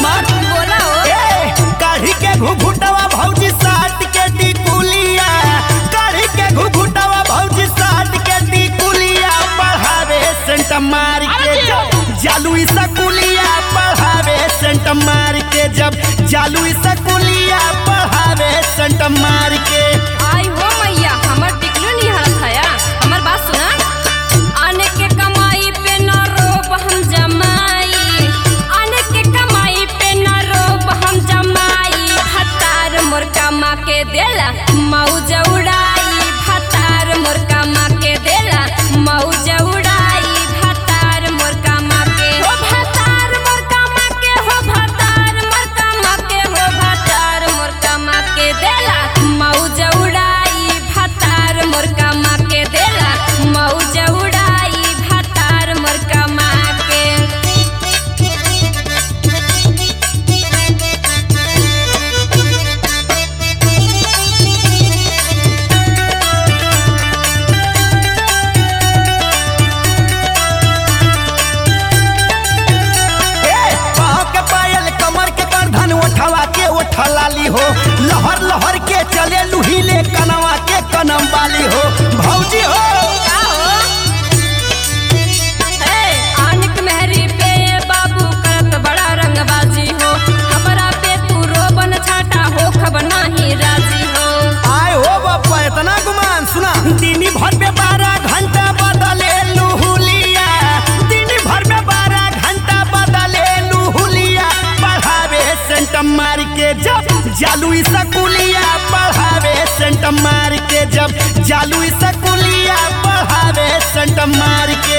हमार बोला हो ए काढ़ी के घुघुटवा भौजी साट के टिकुलिया काढ़ी के घुघुटवा भौजी साट के टिकुलिया बढ़ावे सेंट मार के जब जालू सकुलिया बढ़ावे सेंट मार के जब जालू सकुलिया बढ़ावे सेंट मार के आई हो मैया हमर टिकलू नहीं हरत हया हमर बात सुना आने के कमाई पे न रोब हम जमाई आने के कमाई पे न रोब हम जमाई भतार मोर कमा के देला मौज उड़ाई भतार मोर कमा के देला मौज उड़ाई भतार मोर कमा के हो भतार मोर कमा के हो भतार मोर कमा के हो भतार मोर कमा के देला मौज उड़ाई भतार मोर कमा के देला मौज उड़ाई भतार मोर कमा के ए पाँव के पायल कमर के गर्दन उठवा के उठलाली हो लहर लहर के चले लुहिले कनवा के कनम वाली हो भौजी हो का हो ए आनिक मेहरी पे बाबू करत बड़ा रंगबाजी हो हमरा पे तू रोबन छाटा हो खब नाही राजी हो आए हो बापा इतना गुमान सुना दिन भर में बारह घंटा बदले लुहुलिया दिन भर में बारह घंटा बदले लुहुलिया बढ़ावे सेंट मार के जब जालू सकुलिया बढ़ावे सेंट मार के जब जालू सकुलिया बढ़ावे सेंट मार के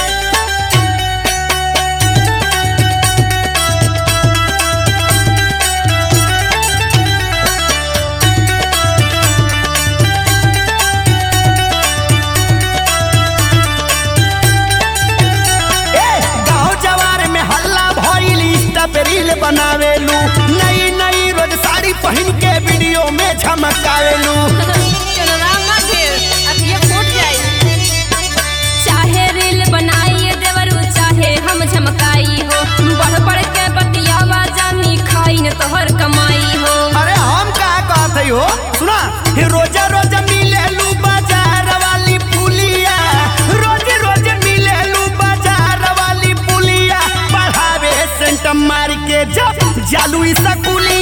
ए गाँव जवार में हल्ला भइल इंस्टा पे रील बनावेलू नई नई रोज साड़ी पहन के वीडियो में झमकावेलू चलना मत अब ये फूट जाई चाहे रील बनाई देवरू चाहे हम झमकाई हो बढ़ बढ़ के बतियावा जानी खाई न तोहर कमाई हो अरे हम का कहत हई हो सुना हे रोजा रोज मिलेलू बाजार वाली पुलिया रोज रोज मिलेलू बाजार वाली पुलिया बढ़ावे सेंट मार के जब जालू सकुलिया